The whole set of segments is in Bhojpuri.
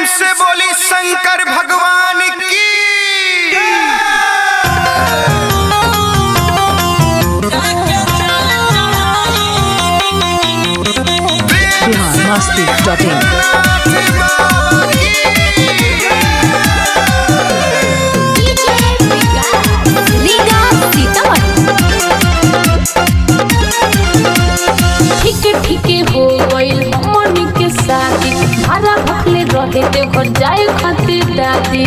से बोली शंकर भगवान की बिहार मस्ती डॉट इन लीगा सीतामढ़ी ठीक ठीक हो गइल हमनी के शादी भाड़ा भखले रहे ते घर जाए खातिर दादी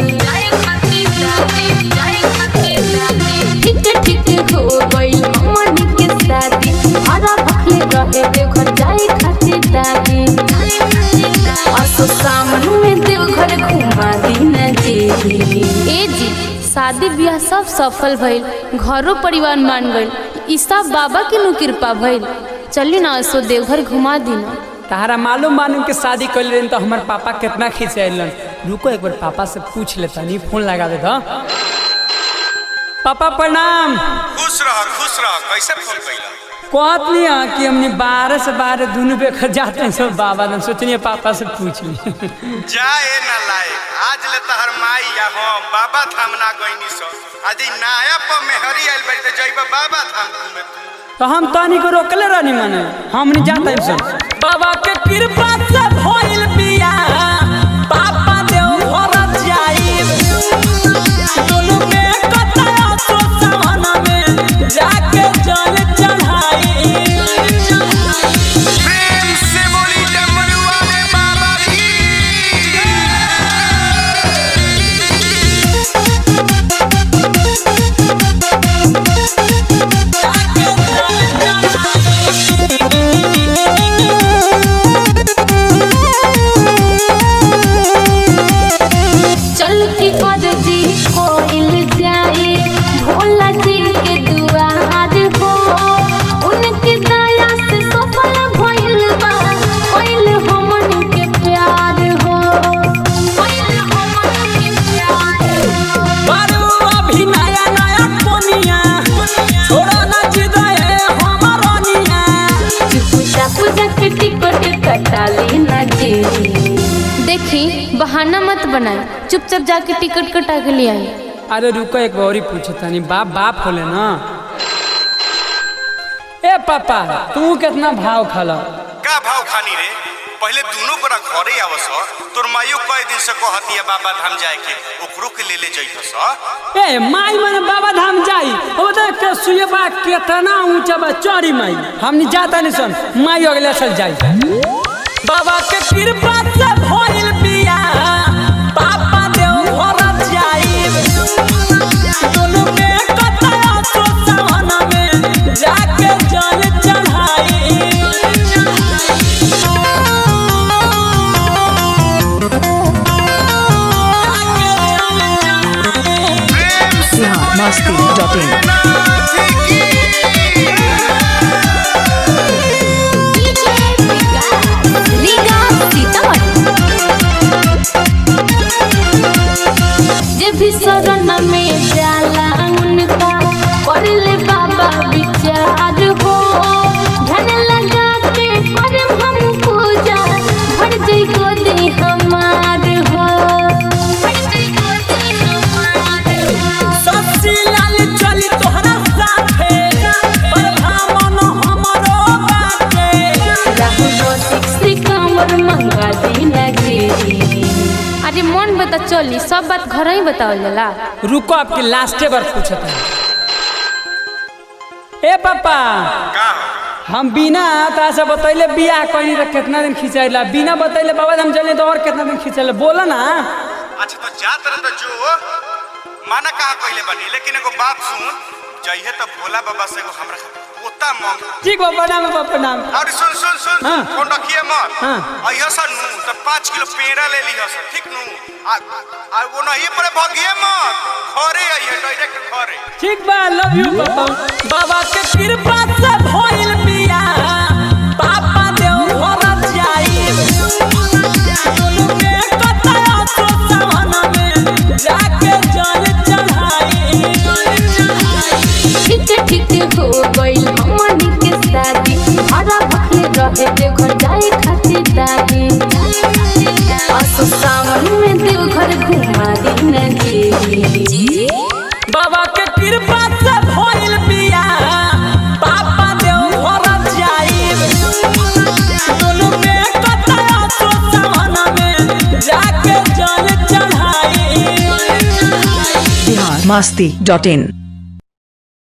ठीक ठीक हो गइल हमनी के शादी भाड़ा भखले रहे ते घर जाए खातिर दादी असो सामन में देव घर घुमा दीना जी ए जी शादी ब्याह सब सफल भइल घरो परिवार मान गइल ई सब बाबा के नु कृपा भइल चली ना असो देवघर घुमा दीना तहरा मालूम मालूम के शादी कर रहे तो हमारे पापा कितना खिंचैलन रुको एक बार पापा से पूछ लेता नहीं फोन लगा दे तो पापा प्रणाम खुश रह खुश रह कैसे फोन कैला कहत नहीं है कि हमने बारह से बारह दोनों बेखर जाते हैं सब बाबा ने सोचनी पापा से पूछ ली जाए ना लाए आज ले तहर माई या हम बाबा धाम ना गईनी सो आज ई नया पर मेहरी आइल बड़ी तो जइबा बाबा धाम घूमे तू तो हम तानी को रोकले रहनी मने हम नहीं जाते हैं सब बाबा के कृपा से भइल बिया पापा देव घर जाई दोनों में कतरा सो सवना में जाके जल चढ़ाई प्रेम से बोली डमरू वाले बाबा की चल की अर्जी कोइल जाए भोला जी के दुआर हो उनके दया से सफल भइल बा कोइल हमन के प्यार हो कोइल हमन के प्यार हो बारू अभी नया नया कोनिया छोड़ा ना जिदाए हमरनिया पूजा पूजा के टिकट कटा लेना जी देखी बहाना मत बनाए चुपचाप जाके टिकट कटा के ले आई अरे रुको एक बार ही पूछे तनी बाप बाप होले ना ए पापा तू कितना भाव खाला का भाव खानी रे पहले दोनों गोरा घरे आवस तोर माइयो कई दिन से कहती है बाबा धाम जाए के ओकरो के ले ले जइहस ए माई मन बाबा धाम जाई ओ देख के सुये बा कितना ऊंचा बा चौड़ी माई हमनी जाता नहीं सन माई अगले साल जाई बाबा के कृपा से भइल बिया पापा देव घर जाई दोनों में कतरा सो सवना में जाके जल चढ़ाई बिहार मस्ती डॉट इन लीगा सीतामढ़ी जे भी शरण में जाला उनका कर ले बाबा विचार हो धन लगा के करम हम पूजा भर जई गोदी हमार हो भर जई गोदी हमार हो सस्सी लाल चली तोहरा साथे पर भामन हमरो बाटे श्री कांवर मंगा दीना गिरी अरे मन बता चली सब बात घर ही बतावल जाला रुको आपके लास्टे बार पूछत है ए पापा का हम बिना तोरा से बतैले बियाह कहीं तो कितना दिन खिंचाइला बिना बतैले बाबा हम चले तो और कितना दिन खिंचाइला बोला ना अच्छा तो जात रह तो जो माना कहा कहले बनी लेकिन एगो बात सुन जइहे तो भोला बाबा से एगो हमरा खातिर पोता मांग ठीक बा प्रणाम बा प्रणाम और सुन सुन सुन हाँ। फोन रखिए मत हाँ। अइह सन नु तो पाँच किलो पेड़ा ले लिह सन ठीक नु आ आ वो नहीं पर भगिए मत घरे अइह डायरेक्ट घरे ठीक बा लव यू पापा बाबा के कृपा से भइल बिया पापा देव घर जाई दोनों में कतरा सो सवना में जाके जल चढ़ाई ठीक ठीक हो गइल हमनी के शादी हरा भखले रहे देखो जाए खातिर दादी असो सावन कृपा से भइल बिया पापा देव घर जाइब दोनों में कतरा सो सामना में जाके जल चढ़ाई बिहार मस्ती डॉट इन